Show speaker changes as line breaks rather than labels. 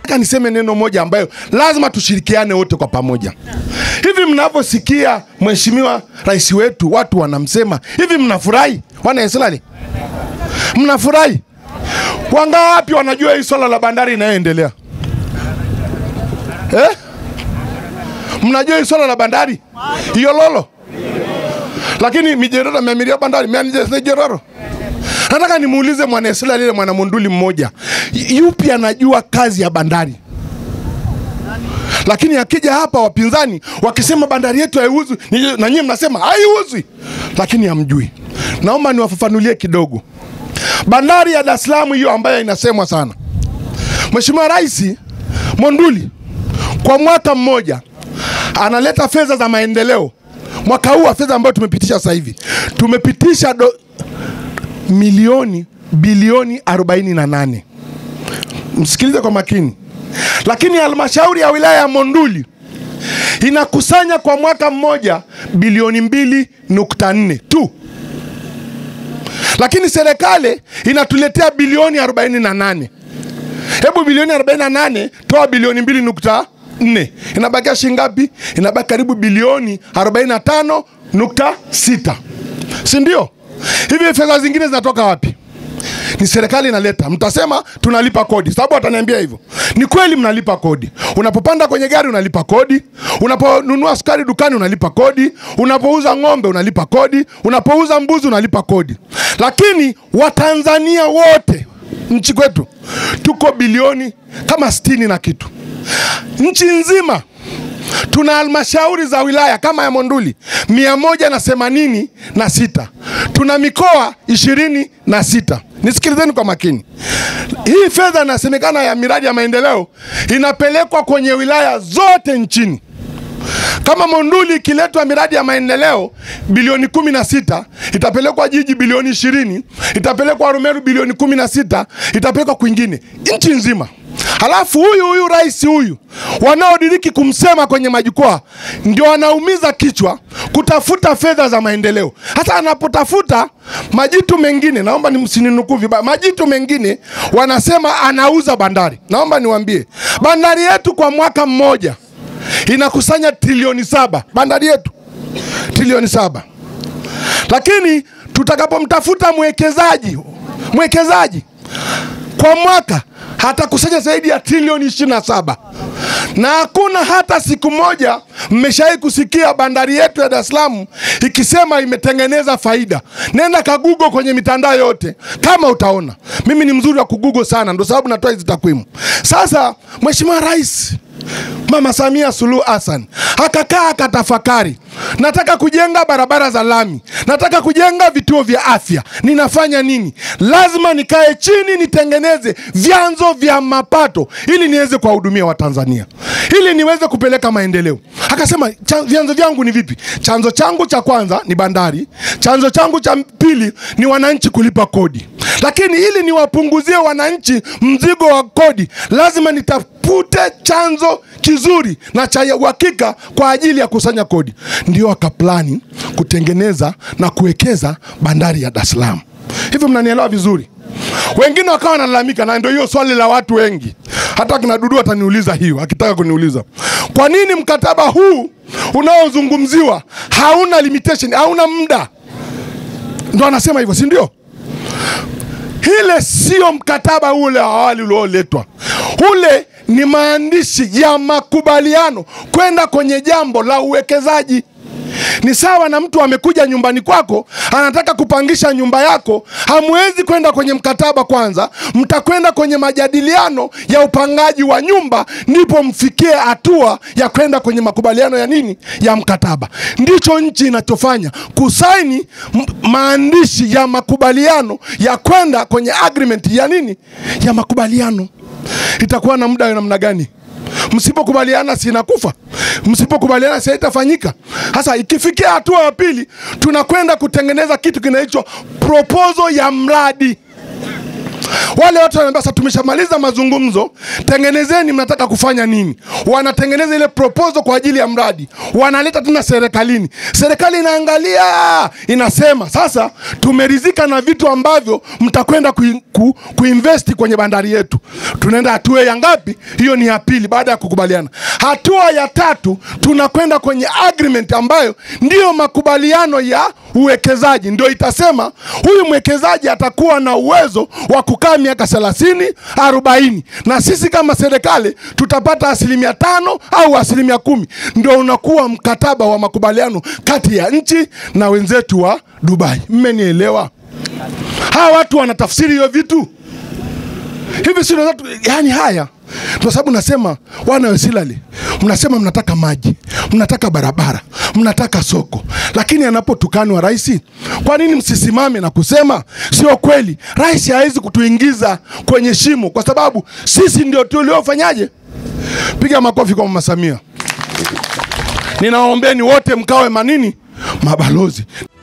nataka niseme neno moja ambayo lazima tushirikiane wote kwa pamoja. Hivi mnavyosikia mheshimiwa rais wetu watu wanamsema hivi, mnafurahi wana Israeli? Mnafurahi? Wangawapi wanajua hii swala la bandari inayoendelea eh? Mnajua hii swala la bandari hiyo lolo, lakini mijeroro meamiria bandari mijeroro Nataka nimuulize mwana Israeli ile mwana Munduli mmoja, yupi anajua kazi ya bandari? Lakini akija hapa wapinzani wakisema bandari yetu haiuzwi, ni- na nyinyi mnasema haiuzwi, lakini hamjui. Naomba niwafafanulie kidogo. Bandari ya Dar es Salaam hiyo ambayo inasemwa sana, Mheshimiwa Rais Monduli kwa mwaka mmoja analeta fedha za maendeleo. Mwaka huu wa fedha ambayo tumepitisha sasa hivi tumepitisha do, milioni bilioni 48. Msikilize kwa makini. Lakini halmashauri ya wilaya ya Monduli inakusanya kwa mwaka mmoja bilioni mbili nukta nne tu, lakini serikali inatuletea bilioni 48. Hebu bilioni 48 toa bilioni mbili nukta nne inabakia shilingi ngapi? Inabaki karibu bilioni 45 nukta sita, si ndio? Hivi fedha zingine zinatoka wapi? Ni serikali inaleta. Mtasema tunalipa kodi, sababu wataniambia hivyo. Ni kweli mnalipa kodi. Unapopanda kwenye gari unalipa kodi, unaponunua sukari dukani unalipa kodi, unapouza ng'ombe unalipa kodi, unapouza mbuzi unalipa kodi. Lakini Watanzania wote nchi kwetu tuko bilioni kama sitini na kitu, nchi nzima tuna halmashauri za wilaya kama ya Monduli mia moja na themanini na sita tuna mikoa ishirini na sita Nisikilizeni kwa makini. Hii fedha inasemekana ya miradi ya maendeleo inapelekwa kwenye wilaya zote nchini. Kama Monduli ikiletwa miradi ya maendeleo bilioni kumi na sita itapelekwa jiji bilioni ishirini itapelekwa Arumeru bilioni kumi na sita itapelekwa kwingine nchi nzima. Halafu huyu huyu rais huyu wanaodiriki kumsema kwenye majukwaa ndio wanaumiza kichwa kutafuta fedha za maendeleo. Hata anapotafuta majitu mengine, naomba ni msininukuu vibaya, majitu mengine wanasema anauza bandari. Naomba niwaambie, bandari yetu kwa mwaka mmoja inakusanya trilioni saba, bandari yetu trilioni saba, lakini tutakapomtafuta mwekezaji mwekezaji kwa mwaka hatakusanya zaidi ya trilioni ishirini na saba na hakuna hata siku moja mmeshawahi kusikia bandari yetu ya Dar es Salaam ikisema imetengeneza faida. Nenda kagugo kwenye mitandao yote kama utaona. Mimi ni mzuri wa kugugo sana, ndio sababu natoa hizi takwimu. Sasa Mheshimiwa Rais Mama Samia Suluhu Hassan akakaa akatafakari, nataka kujenga barabara za lami, nataka kujenga vituo vya afya, ninafanya nini? Lazima nikae chini nitengeneze vyanzo vya mapato ili niweze kuwahudumia Watanzania, ili niweze kupeleka maendeleo. Akasema "Cha- vyanzo vyangu ni vipi? Chanzo changu cha kwanza ni bandari, chanzo changu cha pili ni wananchi kulipa kodi, lakini ili niwapunguzie wananchi mzigo wa kodi, lazima nitafute chanzo kizuri na cha uhakika kwa ajili ya kusanya kodi. Ndio akaplani kutengeneza na kuwekeza bandari ya Dar es Salaam. Hivyo mnanielewa vizuri? Wengine wakawa wanalalamika, na ndio hiyo swali la watu wengi. Hata kina Dudu ataniuliza hiyo, akitaka kuniuliza kwa nini mkataba huu unaozungumziwa hauna limitation, hauna muda. Ndo anasema hivyo, si ndio? Ile sio mkataba ule wa awali ulioletwa, ule ni maandishi ya makubaliano kwenda kwenye jambo la uwekezaji. Ni sawa na mtu amekuja nyumbani kwako, anataka kupangisha nyumba yako. Hamwezi kwenda kwenye mkataba kwanza, mtakwenda kwenye majadiliano ya upangaji wa nyumba, ndipo mfikie hatua ya kwenda kwenye makubaliano ya nini, ya mkataba. Ndicho nchi inachofanya, kusaini m- maandishi ya makubaliano ya kwenda kwenye agreement ya nini, ya makubaliano. Itakuwa na muda wa namna gani? Msipokubaliana si inakufa, msipokubaliana si haitafanyika. Sasa ikifikia hatua ya pili, tunakwenda kutengeneza kitu kinaitwa proposal ya mradi. Wale watu wanaambia sasa, tumeshamaliza mazungumzo, tengenezeni, mnataka kufanya nini? Wanatengeneza ile proposal kwa ajili ya mradi, wanaleta tena serikalini. Serikali inaangalia, inasema sasa, tumeridhika na vitu ambavyo mtakwenda ku, ku, kuinvesti kwenye bandari yetu. Tunaenda hatua ya ngapi? Hiyo ni ya pili, baada ya kukubaliana. Hatua ya tatu, tunakwenda kwenye agreement ambayo ndiyo makubaliano ya uwekezaji, ndio itasema huyu mwekezaji atakuwa na uwezo wa kukaa miaka thelathini arobaini, na sisi kama serikali tutapata asilimia tano au asilimia kumi. Ndio unakuwa mkataba wa makubaliano kati ya nchi na wenzetu wa Dubai. Mmenielewa? Hawa watu wanatafsiri hiyo vitu hivi, si unaweza tu- yani haya kwa sababu nasema wana wa Silali, mnasema mnataka maji, mnataka barabara, mnataka soko, lakini anapotukanwa rais, kwa nini msisimame na kusema sio kweli? Rais hawezi kutuingiza kwenye shimo, kwa sababu sisi ndio tuliofanyaje. Piga makofi kwa mama Samia. Ninawaombeni wote mkawe manini, mabalozi.